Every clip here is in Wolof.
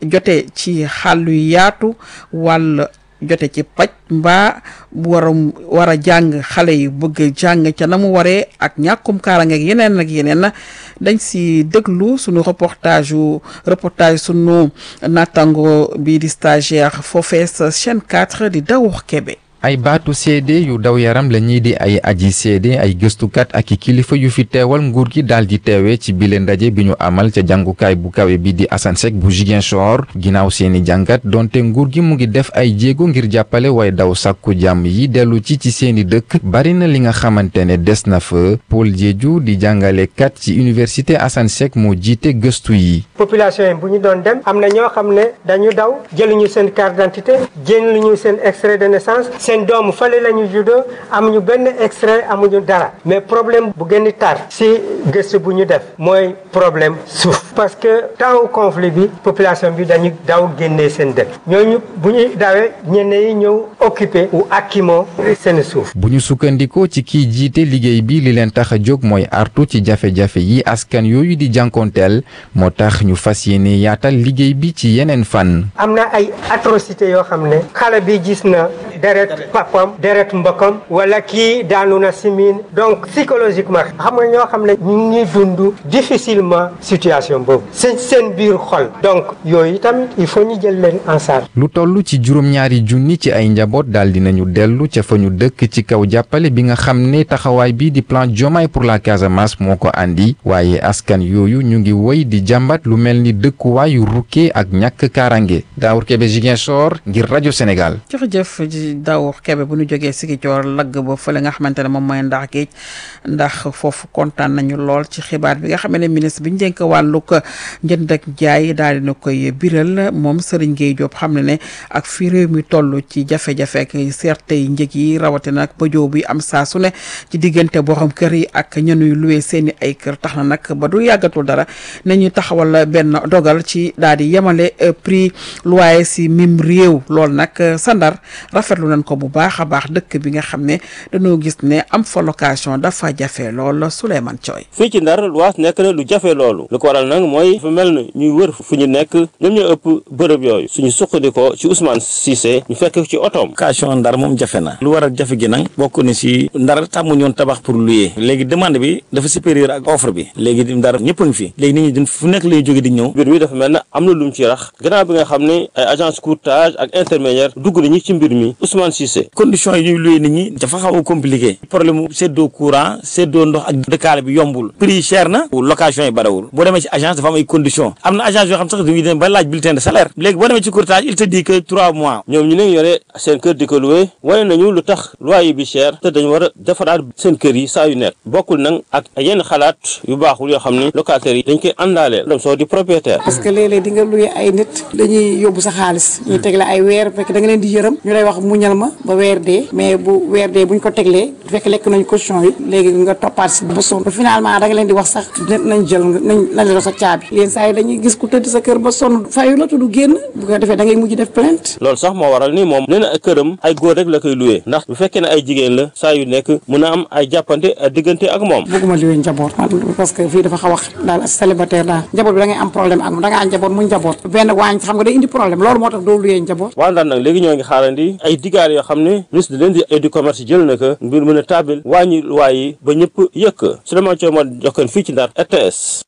jote ci xàll yu yaatu wàll jote ci paj mbaa war a war a jàng xale yi bëgg jàng ca na mu waree ak ñàkkum kaaraange ak yeneen ak yeneen dañ si déglu sunu reportage yu reportage sunu nattango bi di stagiaire foofee sa chaîne 4 di Dawour Kébé ay baatu seede yu daw yaram la ñii di ay aji seede ay gëstukat ak i kilifa yu fi teewal nguur gi daal di teewee ci bile ndaje bi ñu amal ca jàngukaay bu kawe bi di Assane Seck bu Ziguinchor ginnaaw seeni jàngat donte nguur gi mu ngi def ay jéego ngir jàppale way daw sàkku jàmm yi dellu ci ci seeni dëkk bari na li nga xamante ne des na fa Paul Diédhiou di jàngalekat ci université Assane Seck moo jiite gëstu yi. population yi bu ñu doon dem am na ñoo xam ne dañu daw jëluñu seen carte d'identité jëluñu seen extrait de naissance. seen doomu fale la ñu juddoo amuñu benn extrait amuñu dara mais problème bu gën a tar si gëstu bu ñu def mooy problème suuf parce que temps conflit bi population bi dañu daw génnee seen dëkk ñooñu bu ñuy dawee ñenn yi ñëw occupé ou akimo seen suuf. bu ñu sukkandikoo ci kiy jiite liggéey bi li leen tax a jóg mooy artu ci jafe-jafe yi askan yooyu di jànkoonteel moo tax ñu fas yéene yaatal liggéey bi ci yeneen fan. am na ay atrocité yoo xam ne xale bi gis na deret papam deret mbokkam wala kii daanu na simin donc psychologiquement xam nga ñoo xam ne ñu ngi dund difficilement situation boobu seen seen biir xol donc yooyu tamit il faut ñu jël leen en charge lu toll ci juróom-ñaari junni ci ay njaboot daal dinañu dellu ca fa ñu dëkk ci kaw jàppale bi nga xam ne taxawaay bi di plan Diomaye pour la Casamance moo ko andi waaye askan yooyu ñu ngi woy di jàmbat lu mel ni dëkkuwaayu rukkee ak ñàkk kaaraange Daawur Kebe Ziguinchor ngir rajo Sénégal. jërëjëf Daawur Kebe bu ñu jógee Sigicoor lagg ba fële nga xamante ne moom mooy ndax géej ndax foofu kontaan nañu lool ci xibaar bi nga xam ne ministre bi ñu dénk wàllug njënd ak jaay daal dina koy biral moom Serigne Gueye Diop xam ne ne ak fi réew mi toll ci jafe-jafe ak seerte yi njëg yi rawatina ak bëjoo bi am saa su ne ci diggante borom kër yi ak ñenuy luwee seeni ay kër tax na nag ba du yàggatul dara nañu taxawal benn dogal ci daal di yemale prix loyer si mim réew loolu nag sandar rafetlu nañ ko bu baax a baax dëkk bi nga xam ne dañoo gis ne am fa location dafa jafe lool Souleymane Thioy fii ci Ndar luwaas nekk na lu jafe loolu lu ko waral nag mooy dafa mel ni ñuy wër fu ñu nekk ñoom ñoo ëpp bërëb yooyu suñu suqandikoo ci Ousmane Cissé ñu fekk ci otoom location Ndar moom jafe na lu waral jafe gi nag bokk ni si Ndar tàmmu ñoon tabax pour louer léegi demande bi dafa supérieur ak offre bi léegi Ndar ñëpp a ngi fi léegi nit ñi din fu nekk lay jóge di ñëw mbir mi dafa mel ne am na lu mu ci rax gannaaw bi nga xam ne ay agence courtage ak intermédiaire dugg nañu ci mbir mi Ousmane Cissé condition yi ñuy louer nit ñi dafa xaw a compliqué problème mu seddoo courant seddoo ndox ak dëkkaale bi yombul prix yi cher na location yi barawul boo demee ci agence dafa am ay conditions am na agence yoo xam sax dañuy dem ba laaj bulletin de salaire léegi boo demee ci courtage il te dit que trois mois ñoom ñu ne yore seen kër di ko loué wane nañu lu tax loyer bi cher te dañu war a defaraat seen kër yi saa yu nekk bokkul nag ak yenn xalaat yu baaxul yoo xam ni locataires yi dañ koy àndaaleel dem soo di propriétaire parce que léeg-léeg di nga loué ay nit dañuy yóbbu sa xaalis ñuy tegle ay weer fekk da nga leen di yërëm ñu lay wax muñal ma ba weer dee mais bu weer dee buñ ko teglee fekk lekk nañ caution yi léegi nga toppaat si ba sonn finalement da nga leen di wax sax nañ jël nañ nañ la sa caabi leen saa yi dañuy gis ku tëdd sa kër ba sonn fayu la tudd génn bu ko defee da ngay mujj def plainte loolu sax moo waral ni moom nee na këram ay góor rek la koy loué ndax bu fekkee ne ay jigéen la saa yu nekk mun a am ay jàppante diggante ak moom bëgguma loué njaboot parce que fii dafa xaw a daal célibataire daal njaboot bi da ngay am problème ak da nga am njaboot mu njaboot benn waañ xam nga day indi problème loolu moo tax doo loué njaboot waa Ndar nag léegi ñoo ngi xaarandi ay digaar yoo xam ne ministre de l'Industrie et du commerce jël na ko mbir mën a taabil wàññi waay yi ba ñëpp yëkk Souleymane Thiaw ma jokkoon fii ci Ndar RTS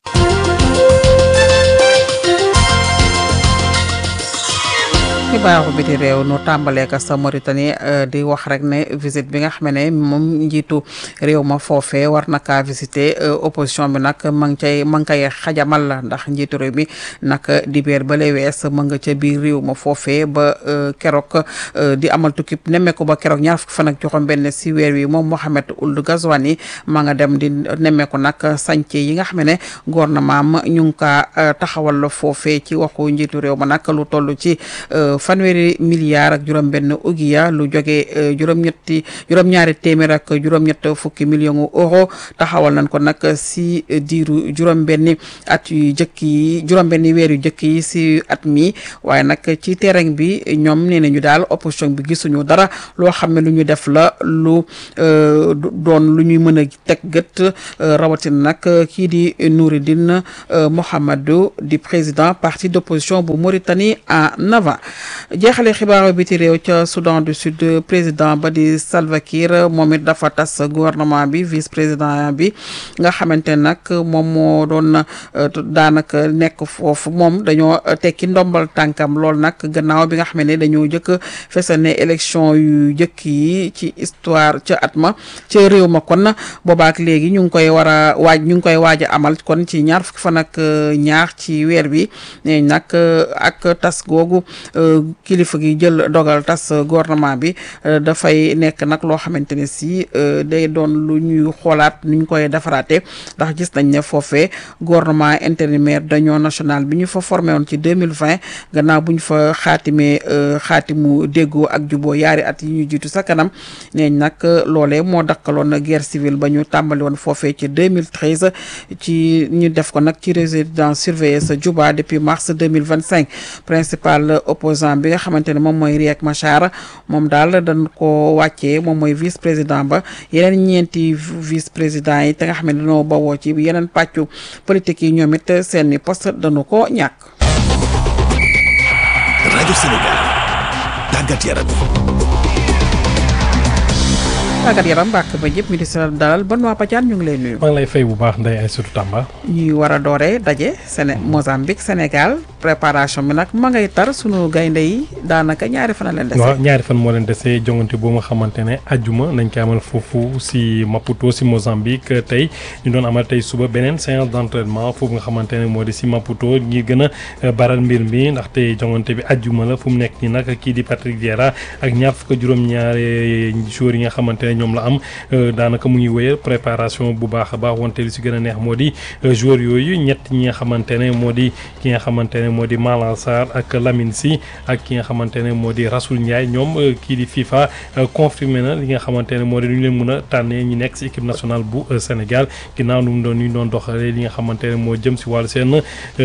xibaaru biti réew nu tàmbalee ko sa Mauritanie di wax rek ne visite bi nga xam ne moom njiitu réew ma foofee war na kaa visiter opposition bi nag ma ngi cay ma ngi koy xajamal la ndax njiitu réew mi nag dibéer ba lay wees ma nga ca biir réew ma foofee ba keroog di amal tukki nemmeeku ba keroog ñaar fukki fan ak juróom benn si weer wi moom Mohamed Ould Ghazouani ma nga dem di nemmeeku nag sànce yi nga xam ne gouvernement am ñu ngi kaa taxawal foofee ci waxu njiitu réew ma nag lu toll ci fanweeri milliards ak juróom-benn ugiya lu jóge juróom-ñetti juróom-ñaari téeméer ak juróom-ñett fukki millions euro taxawal nañ ko nag si diiru juróom-benni at yu jëkk yi juróom-benni weer yu jëkk yi si at mi waaye nag ci terrain bi ñoom nee nañu daal opposition bi gisuñu dara loo xam ne lu ñu def la lu doon lu ñuy mën a teg gët rawatina nag kii di Nouridine Mohamedou di président parti d'opposition bu Mauritanie en avant jeexale xibaaru biti réew ca Soudan du Sud président ba di Salva Kiir moom it dafa tas gouvernement bi vice président bi nga xamante nag moom moo doon daanaka nekk foofu moom dañoo tekki ndombal tànkam lool nag gannaaw bi nga xam ne dañoo jëkk fesal ne élection yu jëkk yi ci histoire ca at ma ca réew ma kon boobaak léegi ñu ngi koy war a waaj ñu ngi koy waaj a amal kon ci ñaar fukki fan ak ñaar ci weer bi ne nag ak tas googu kilifa gi jël dogal tas gouvernement bi dafay nekk nag loo xamante ne si day doon lu ñuy xoolaat nu ñu koy defaraate ndax gis nañ ne foofee gouvernement intérimaire d'union nationale bi ñu fa formé woon ci 2020 gannaaw bu ñu fa xaatimee xaatimu déggoo ak juboo yaari at yi ñu jiitu sa kanam neeñ nag loolee moo dakkaloon guerre civile ba ñu tàmbali woon foofee ci 2013 ci ñu def ko nag ci résidence surveillée sa Juba depuis mars 2025 principal opposant bi nga xamante ne moom mooy Riek Machar moom daal dañ ko wàccee moom mooy vice président ba yeneen ñeenti vice président yi te nga xam ne dañoo bawoo ci yeneen pàccu politique yi ñoom it seeni poste dañu ko ñàkk rajo Sénégal tàggat yaram tàggat yaram mbàkk ba ñëpp mi di sa dalal ban waa Padiane ñu ngi lay nuyu maa ngi lay fay bu baax Ndeye Aïssatou Tamba ñuy war a dooree daje Séné Mozambique Sénégal préparation bi nag ma ngay tar sunu gaynde yi daanaka ñaari fan a leen dese waaw ñaari fan moo leen dese jongante boo nga xamante ne ajjuma nañ koy amal foofu si Maputo si Mozambique tey ñu doon amal tey suba beneen séance d'entraînement foofu nga xamante ne moo di si Maputo ñi gën a baral mbir mi ndaxte jongante bi ajjuma la fu mu nekk nii nag kii di Patrick Vieira ak ñaar fukk juróom-ñaari joueurs yi nga xamante ne ñoom la am daanaka mu ngi wéyal préparation bu baax a baax wante li si gën a neex moo di joueurs yooyu ñett ñi nga xamante ne moo di ki nga xamante ne moo di Malang Sarr ak Lamine Sy ak ki nga xamante ne moo di Rasoul Ndiaye ñoom kii di FIFA confirmé na li nga xamante ne moo di lu ñu leen mën a tànnee ñi nekk si équipe nationale bu Sénégal ginnaaw nu mu doon ñu doon doxalee li nga xamante ne moo jëm si wàllu seen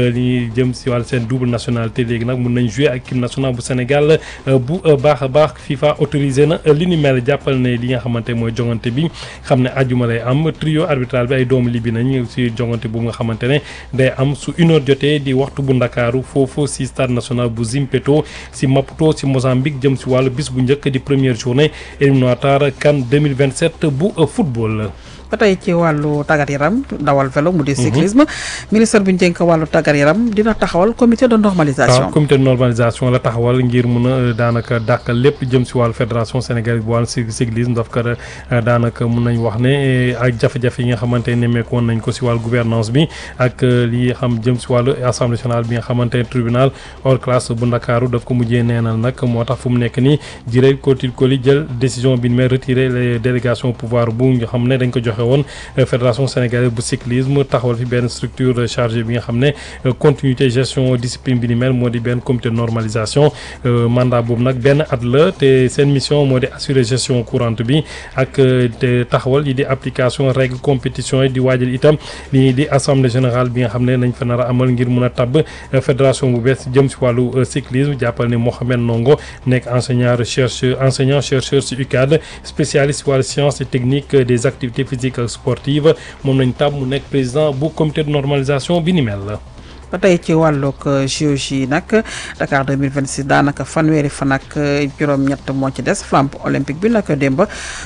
li jëm si wàllu seen double nationalité léegi nag mun nañ jouer ak équipe nationale bu Sénégal bu baax a baax FIFA autorisé na li ni mel jàppal ne li nga xamante mooy jongante bi xam ne ajuma lay am trio arbitral bi ay doomu libi nañ si jongante bu nga xamante ne day am su une heure jotee di waxtu bu ndakaaru foofu si stade national bu Zimpeto si Maputo si Mozambique jëm si wàllu bis bu njëkk di première journée éliminatoire CAN 2027 bu football ba tey ci wàllu tàggat yaram dawal vélo mu di cyclisme ministre bi ñu dénk wàllu tàggat yaram dina taxawal comité de normalisation waaw comité de normalisation la taxawal ngir mun a daanaka dàkkal lépp jëm si wàllu fédération sénégalaise bu wàllu cyclisme daf ko daanaka mun nañ wax ne ak jafe-jafe yi nga xamante ne nemmeeku woon nañ ko si wàllu gouvernance bi ak li xam jëm si wàllu assemblée nationale bi nga xamante ne tribunal hors classe bu ndakaaru daf ko mujjee neenal nag moo tax fu mu nekk nii jiré kotil koli jël décision bi mais retirer les délégations pouvoir bu nga xam ne dañ ko joxe woon fédération sénégalaise bu cyclisme taxawal fi benn structure chargée bi nga xam ne continuité gestion discipline bi ni mel moo di benn comité de normalisation mandat boobu nag benn at la te seen mission moo di assurer gestion courante bi ak te taxawal yi di application règle compétition yi di waajal itam li di assemblée générale bi nga xam ne nañ fa nar a amal ngir mun a tabb fédération bu bees jëm si wàllu cyclisme jàppal ne Mohamed Ndongo nekk enseignant recherche enseignant chercheur si UCAD spécialiste si wàllu sciences et techniques des activités physiques sportive moom lañ tàmm mu nekk président bu comité de normalisation bi ni mel la ba tey ci wàllug JOJ nag Dakar 2026 daanaka fanweeri fan ak juróom-ñett moo ci des flambe olympique bi nag démb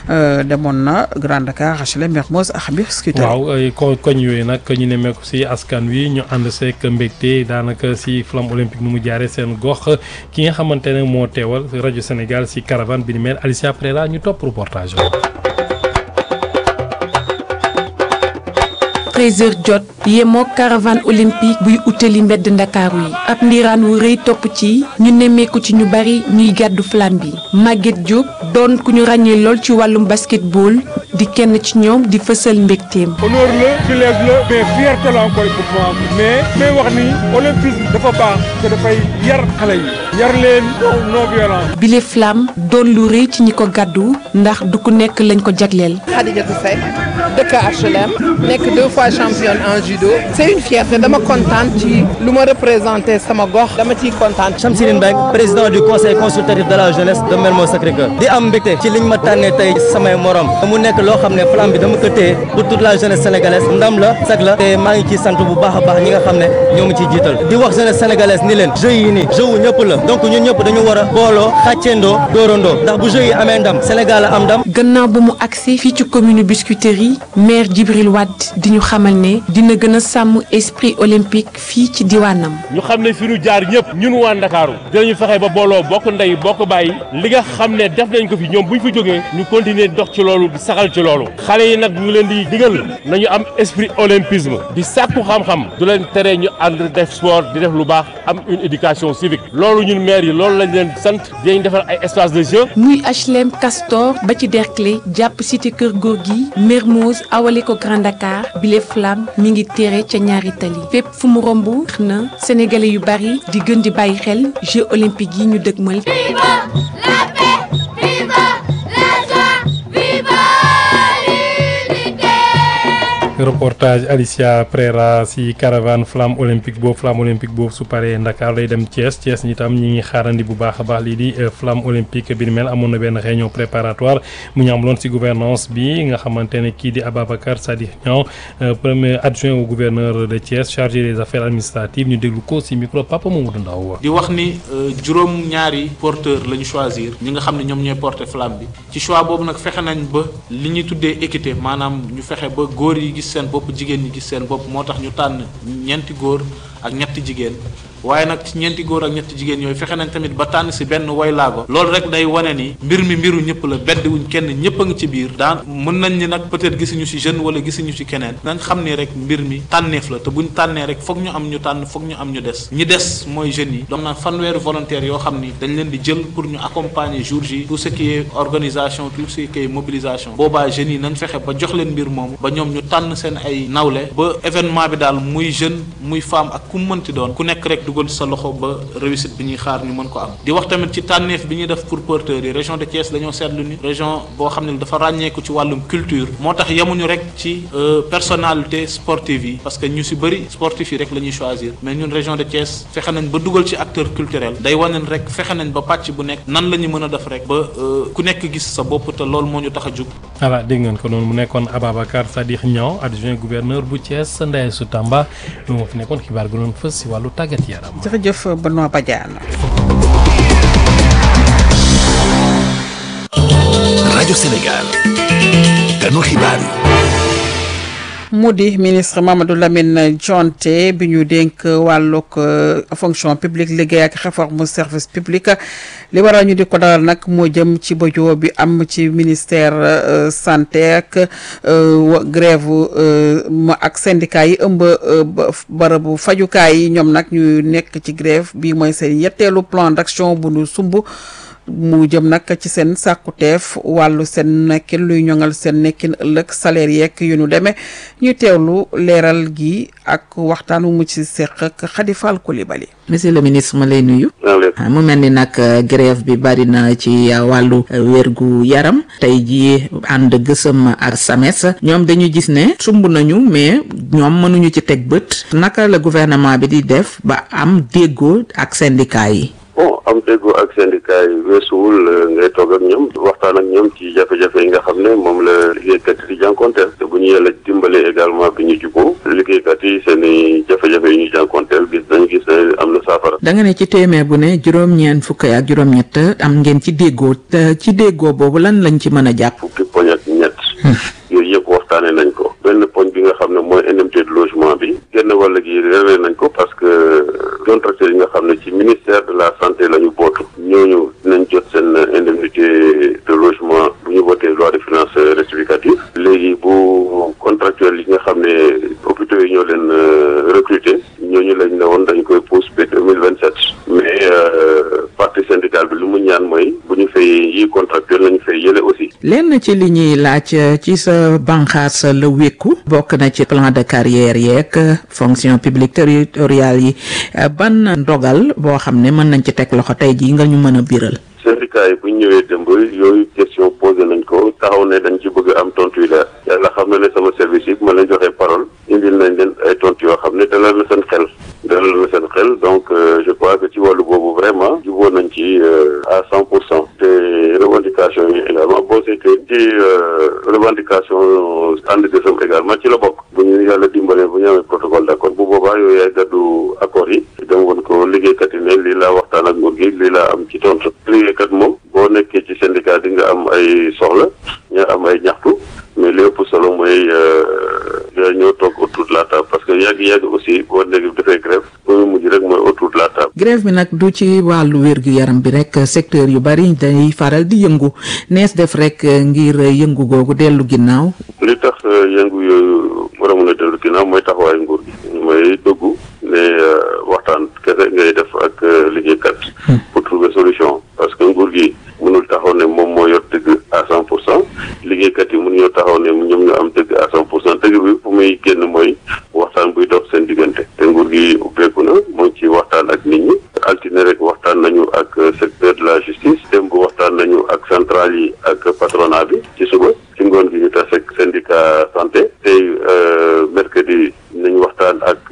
demoon na Grand Dakar HLM Mermoz ak Biscuiterie. waaw ko koñ yooyu nag ñu ne meeku si askan wi ñu ànd seek mbégte daanaka si flambe olympique nu mu jaaree seen gox ki nga xamante ne moo teewal rajo Sénégal si caravane bi ni mel Alicia Prera ñu topp reportage 13h jot yemoo caravane olympique buy utali mbedd ndakaaru yi ab ndiiraan wu rëy topp ci ñu nemmeeku ci ñu bari ñuy gàddu flamme bi Maguette Diop doon ku ñu ràññee lool ci wàllum basketball di kenn ci ñoom di fësal mbégteem. honneur la privilège la mais fierté la encore pour moi mais may wax ni olympisme dafa baax te dafay yar xale yi yar leen non violence bile flamme doon lu rëy ci ñi ko gàddu ndax du ku nekk lañ ko jagleel. Khadijatou Seck dëkk HLM nekk deux fois championne en judo c'est une fierté dama kontaan ci lu ma représenté sama gox dama ciy kontaan. Chamsirine Mbengue président du conseil consultatif de la jeunesse de Mermoz Sacré-Cœur di am mbégte ci liñ ma tànnee tey samay morom mu nekk loo xam ne flamme bi dama ko téye pour toute la jeunesse sénégalaise ndam la sag la te maa ngi ciy sant bu baax a baax ñi nga xam ne ñoo ma ciy jiital di wax jeunesse sénégalaise ni leen jeux yi nii jeu wu ñëpp la donc ñun ñëpp dañu war a booloo xàcceendoo dóorandoo ndax bu jeux yi amee ndam Sénégal am ndam. gannaaw ba mu agsi fii ci commune Biscuiterie maire Djibril Wade di ñu xamal ne dina gën a sàmm esprit olympique fii ci diwaanam. ñu xam ne fi ñu jaar ñëpp ñun waa Ndakaaru dinañu fexe ba booloo bokk ndey bokk bàyyi li nga xam ne def nañ ko fi ñoom bu ñu fi jógee ñu continuer dox ci loolu di saxal ci loolu xale yi nag ñu leen di digal nañu am esprit olympisme di sàkku xam-xam du leen tere ñu ànd def sport di def lu baax am une éducation civique loolu ñun maire yi loolu lañ leen sant dinañ defar ay espace de jeu. muy HLM Castor ba ci Derklé jàpp cité Kër Gorgui Mermoz awale ko Grand Dakar bile flamme mi ngi téere ca ñaari tali fépp fu mu romb na sénégalais yu bari di gën di bàyyi xel Jeux olympiques yi ñu dëgmal. reportage Alicia Prera si caravane flamme olympique boobu flamme olympique boobu su paree Ndakaar lay dem Thiès Thiès ñi tam ñi ngi xaarandi bu baax a baax lii di flamme olympique bi ni mel amoon na benn réunion préparatoire mu ñu amloon si gouvernance bi nga xamante ne kii di Ababacar Sadikh Niang premier adjoint au gouverneur de Thiès chargé des affaires administratives ñu déglu ko si micro Papa Mamadou Ndaw di wax ni juróom ñaari porteur la ñu choisir ñi nga xam ne ñoom ñooy porter flamme bi ci choix boobu nag fexe nañ ba li ñuy tuddee équité maanaam ñu fexe ba góor yi gis seen bopp jigéen ñi gis seen bopp moo tax ñu tànn ñeenti góor ak ñetti jigéen waaye nag ci ñeenti góor ak ñetti jigéen yooyu fexe nañ tamit ba tànn si benn way laago loolu rek day wane ni mbir mi mbiru ñëpp la bedd wuñ kenn ñëpp a ngi ci biir daan mën nañ ni nag peut-être gisuñu si jeune wala gisuñu si keneen nañ xam ni rek mbir mi tànneef la te buñ tànnee rek foog ñu am ñu tànn foog ñu am ñu des ñi des mooy jeunes yi donc naan fanweeri volontaires yoo xam ni dañ leen di jël pour ñu accompagner jour ji tout ce qui est organisation tout ce qui est mobilisation boobaa jeunes yi nañ fexe ba jox leen mbir moomu ba ñoom ñu tànn seen ay nawle ba événement bi daal muy jeune muy femme ak ku mu mënti doon ku nekk rek dugal sa loxo ba réussite bi ñuy xaar ñu mën ko am di wax tamit ci tànneef bi ñuy def pour porteurs yi région de Thiès dañoo seetlu ni région boo xam ne dafa ràññeeku ci wàllum culture moo tax yemuñu rek ci personnalité sportive yi parce que ñu si bëri sportif yi rek la ñuy choisir mais ñun région de Thiès fexe nañ ba dugal ci acteur culturel day wane rek fexe nañ ba pàcc bu nekk nan la ñu mën a def rek ba ku nekk gis sa bopp te loolu moo ñu tax a jug. voilà dégg ngeen ko noonu mu nekkoon Ababacar Sadikh Niang adjoint gouverneur bu Thiès Ndeye Sou Tamba lu moo fi nekkoon xibaar gu doon fës si wàllu tàggat yaram. jërëjëf Benoît Badiane. rajo Sénégal. ganu xibaar yi. mu di ministre Mamadou Lamine Dianté bi ñu dénk wàllug fonction publique liggéey ak réforme service public li waral ñu di ko dalal nag moo jëm ci bëjoo bi am ci ministère santé ak grève ma ak syndicat yi ëmb barabu fajukaay yi ñoom nag ñu nekk ci grève bi mooy seen yetteelu plan d'action bu nu sumb mu jëm nag ci seen sàkkuteef wàllu seen nekkin luy ñoŋal seen nekkin ëllëg salaire yeeg yu nu demee ñu teewlu leeral gi ak waxtaan wu mu ci seq ak Khady Fall Coulibaly monsieur le ministre ma lay nuyu. mu mel ni nag grève bi bari na ci wàllu wérgu yaram tey jii ànd gësëm ak SAMES ñoom dañu gis ne sumb nañu mais ñoom mënuñu ci teg bët naka la gouvernement bi di def ba am déggoo ak syndicat yi. bon am déggoo ak syndicat yi weesuwul ngay toog ak ñoom waxtaan ak ñoom ci jafe-jafe yi nga xam ne moom la liggéeykat yi di jànkonteel te bu ñu yàlla dimbalee également bi ñu juboo liggéeykat yi seen i jafe-jafe yi ñu jànkonteel gis nañ gis ne am na saafara. da nga ne ci téeméer bu ne juróom-ñeent fukk ak juróom-ñett am ngeen ci déggoo te ci déggoo boobu lan lañ ci mën a jàpp. fukki poñ ak ñett. yooyu yëpp waxtaanee nañ ko. benn poñ bi nga xam ne mooy indemnité de logement bi. genn wàll gi réglé nañ ko parce que contracteurs yi nga xam ne ci ministère de la santé la ñu bootu. ñooñu dinañ jot seen indemnité de logement bu ñu voté loi de finances rectificative. léegi bu contractuels yi nga xam ne hôpitaux yi ñoo leen recruter ñooñu lañ ne woon dañ koy pousse ba deux mille vingt sept. mais partie syndicale bi lu mu ñaan mooy bu ñu fay yi contractuel nañu fay yële aussi. lenn ci li ñuy laaj ci sa banqaas la wékku bokk na ci plan de carrière yeeg fonction publique territoriale yi ban ndogal boo xam ne mën nañ ci teg loxo tey jii nga ñu mën a biral syndicat yi bu ñu ñëwee démb yooyu question posé nañ ko taxaw ne dañ ci bëgg am tontu yu leer yàlla xam na ne sama service yi ma leen joxee parole indil nañ leen ay tontu yoo xam ne dalal na seen xel dalal na seen xel donc je crois que ci wàllu boobu vraiment jubóo nañ ci à cent pour cent te revendication yi également boo seetee ci revendication ànd gësëm également ci la bokk bu ñu yàlla dimbalee bu ñu amee protocole d'accord bu boobaa yooyu yaay gàddu accord yi dem woon ko liggéeykat yi ne lii laa waxtaan ak nguur gi lii laa am ci tontu liggéeykat moom boo nekkee ci syndicat di nga am ay soxla nga am ay ñaxtu mais li ëpp solo mooy nga ñëw toog autour de la table parce que yàgg-yàgg aussi boo nekk dafay grève ba mu mujj rek mooy autour de la table. grève bi nag du ci wàllu wér-gu-yaram bi rek secteur yu bari day faral di yëngu nees def rek ngir yëngu googu dellu ginnaaw. li tax yëngu yooyu war a mën a dellu ginnaaw mooy taxawaayu nguur gi mooy dëggu ne waxtaan kese ngay def ak liggéeykat. pour trouver solution parce que nguur gi mënul taxaw ne moom moo yor dëgg à cent pour cent liggéeykat yi mënuñoo taxaw ne ñoom ñoo am dëgg à cent pour cent dëgg bi fu muy génn mooy waxtaan buy dox seen diggante te nguur gi ubbeeku na mu ngi ci waxtaan ak nit ñi altine rek waxtaan nañu ak secteur de la justice démb waxtaan nañu ak centrale yi ak patronat bi ci suba ci ngoon gi ñu tase ak syndicat santé tey mercredi nañu waxtaan ak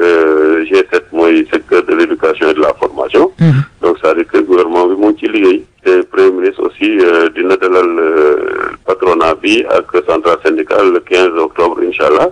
G7 mooy secteur de l'éducation et de la formation donc c'est-à-dire que gouvernement bi mu ngi ci liggéey te premier ministre aussi dina dalal patronat bi ak centrale syndicale le quinze octobre incha allah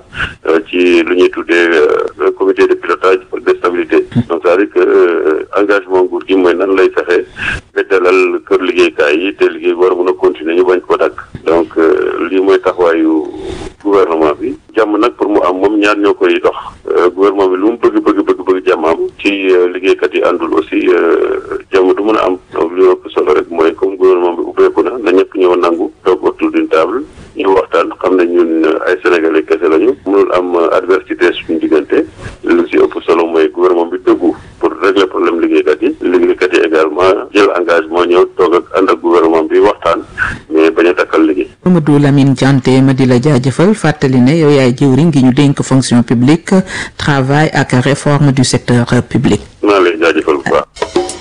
ci lu ñuy tuddee comité de pilotage de stabilité donc c'est-à-dire que engagement nguur gi mooy nan lay fexe ba dalal kër liggéeykaay yi te liggéey war a mën a continuer ñu bañ ko dagg donc lii mooy taxawaayu gouvernement bi jàmm nag pour mu am moom ñaar ñoo koy dox gouvernement bi lu mu bëgg bëgg bëgg bëgg jàmm am ci liggéeykat yi àndul aussi jàmm du mën a am donc li ëpp solo rek mooy comme gouvernement bi ubbeeku na na ñëpp ñëw nangu toog autour d'une table ñu waxtaan xam ne ñun ay sénégalais kese lañu mënul am adversité suñu diggante lu si ëpp solo mooy gouvernement bi dëggu pour régler problème liggéeykat yi liggéeykat yi également jël engagement ñëw toog ak ànd ak gouvernement bi waxtaan mais bañ a takkal liggéey. Mamadou Lamine Dianté ma di la jaajëfal fàttali ne yow yaay jëwriñ gi ñu dénk fonction publique travail ak réforme du secteur public. maa lay jaajëfal bu baax.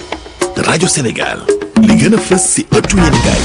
rajo Sénégal li gën a fës si ëttu yéenekaay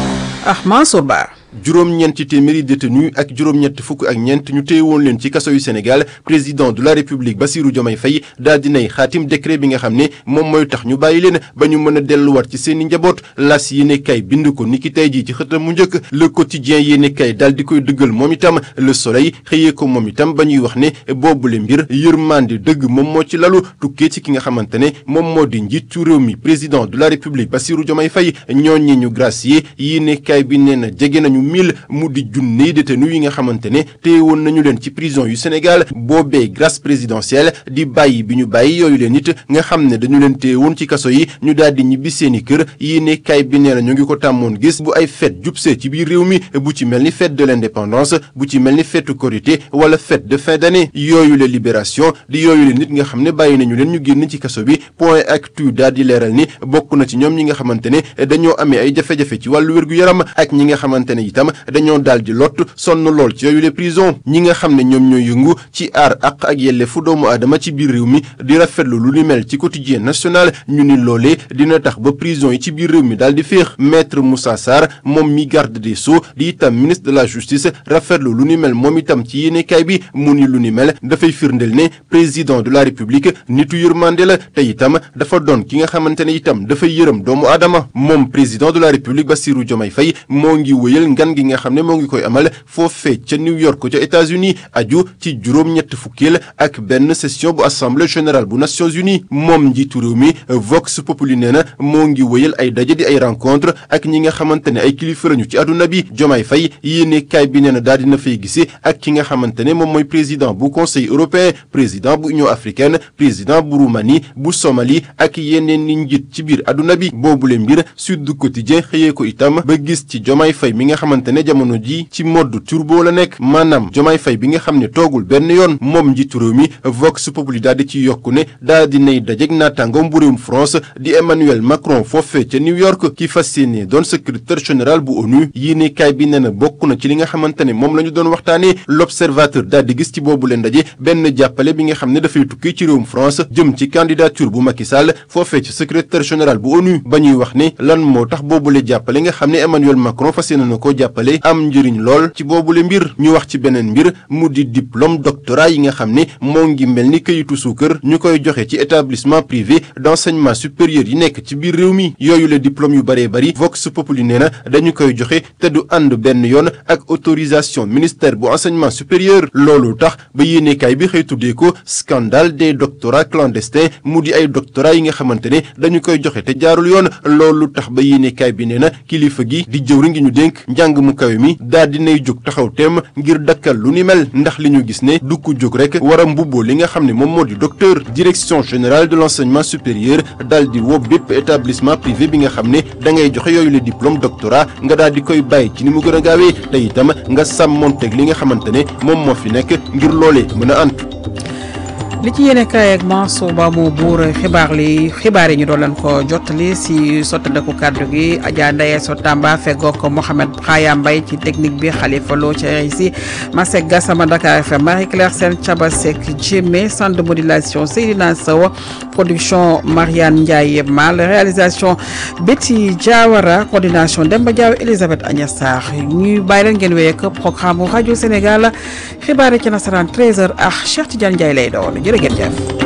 ah Mansour Ba. juróom-ñeenti téeméeri détenu ak juróom-ñett fukk ak ñeent ñu téye woon leen ci kaso yu Sénégal président de la république Bassirou Diomaye Faye daal dinay xaatim décret bi nga xam ne moom mooy tax ñu bàyyi leen ba ñu mën a delluwaat ci seen i njaboot las yéene kay bind ko niki tey jii ci xëtam mu njëkk le quotidien yéene kay daal di koy dëggal moom itam le soleil xëyee ko moom itam ba ñuy wax ne boobule mbir yërmande dëgg moom moo ci lalu tukkee ci ki nga xamante ne moom moo di njiitu réew mi président de la république Bassirou Diomaye Faye ñooñi ñu gracier yéene kay bi nee na jege nañu mille mu di junni détenu yi nga xamante ne téye woon nañu leen ci prison yu Sénégal boobee grâce présidentielle di bàyyi bi ñu bàyyi yooyu leen it nga xam ne dañu leen téye woon ci kaso yi ñu daal di ñibbi seeni kër yéene kay bi nee na ñu ngi ko tàmmoon gis bu ay fête jubsee ci biir réew mi bu ci mel ni fête de l'indépendance bu ci mel ni fête Korité wala fête de fin d'année yooyu la libération di yooyu leen nit nga xam ne bàyyi nañu leen ñu génn ci kaso bi point actu daal di leeral ni bokk na ci ñoom ñi nga xamante ne dañoo amee ay jafe-jafe ci wàllu wér-gu-yaram ak ñi nga xamante ne itam dañoo daal di lott sonn lool ci yooyu les prison ñi nga xam ne ñoom ñooy yëngu ci aar ak ak yelleefu doomu aadama ci biir réew mi di rafetlu lu ni mel ci quotidien national ñu ni loolee dina tax ba prison yi ci biir réew mi daal di féex maître Moussa Sarr moom mi garde des sceaux di itam ministre de la justice rafetlu lu ni mel moom itam ci yéenekaay bi mu ni lu ni mel dafay firndeel ne président de la république nitu yërmande la te itam dafa doon ki nga xamante ne itam dafay yërëm doomu aadama moom président de la république Bassirou Diomaye Faye moo ngi wëyal ngan gi nga xam ne moo ngi koy amal foofee ca New York ca États-Unis aju ci juróom-ñett fukkeel ak benn session bu assemblée générale bu Nations Unies moom njiitu réew mi Vox Populi nee na moo ngi wëyal ay daje di ay rencontre ak ñi nga xamante ne ay kilifa lañu ci àdduna bi Diomaye Faye yéene kaay bi nee na daal dina fay gisee ak ki nga xamante ne moom mooy président bu conseil européen président bu union africaine président bu Roumanie bu Somalie ak yeneen ni njiit ci biir àdduna bi boobule mbir Sud du Quotidien xëyee ko itam ba gis ci Diomaye Faye mi nga xamante ne jamono ji ci mode turbo la nekk maanaam Diomaye Faye bi nga xam ne toogul benn yoon moom njiitu réew mi Vox Populi daal di ci yokku ne daal di nay dajeeg naataangoom bu réewum France di Emmanuel Macron foofee ca New York ki fas yéene doon secrétaire général bu ONU yéene kaay bi nee na bokk na ci li nga xamante ne moom la ñu doon waxtaanee l'observateur daal di gis ci boobu leen ndaje benn jàppale bi nga xam ne dafay tukki ci réewum France jëm ci candidature bu Macky Sall foofee ci secrétaire général bu ONU ba ñuy wax ne lan moo tax boobule jàppale nga xam ne Emmanuel Macron fas yéene na ko jàppale am njëriñ lool ci boobule mbir ñu wax ci beneen mbir mu di diplôme doctorat yi nga xam ne moo ngi mel ni këyitu suukar ñu koy joxe ci établissement privé d'enseignement supérieur yi nekk ci biir réew mi yooyu le diplôme yu bëree bëri Vox Populi nee na dañu koy joxe te du ànd benn yoon ak autorisation ministère bu enseignement supérieur loolu tax ba yéenekaay bi xëy tuddee ko scandale des doctorats clandestins mu di ay doctorats yi nga xamante ne dañu koy joxe te jaarul yoon loolu tax ba yéenekaay bi nee na kilifa gi di jëwri ngi ñu dénk njàng mu kawe mi daal dinay jóg taxaw teem ngir dakkal lu ni mel ndax li ñu gis ne du ko jóg rek war a mbubboo li nga xam ne moom moo di docteur direction générale de l'enseignement supérieur daal di woo bépp établissement privé bi nga xam ne da ngay joxe yooyu le diplôme doctorat nga daal di koy bàyyi ci ni mu gën a gaawee te itam nga sàmmonteeg li nga xamante ne moom moo fi nekk ngir loolee mën a antu li ci yéene kaay ak Mansour Ba moo buur xibaar li xibaar yi ñu doon leen ko jottali si sottandeku kàddu gi Adja Ndaye So Tamba feggoog Mohamed Xaya Mbaye ci technique bi Khalifa Lo ci RIC Masek Gassama Dakar FM Marie Claire Sène Thiaba Seck Djemé centre de modulation Seydina Sow production Mariane Ndiaye Mal réalisation Betty Diawara coordination Demba Diaw Elisabeth Agnès Sarr ñuy bàyyi leen ngeen wéy ak programme rajo Sénégal xibaar yi ci nasaraan 13h ak Cheikh Tidiane Ndiaye lay doon jërë ngeen jëf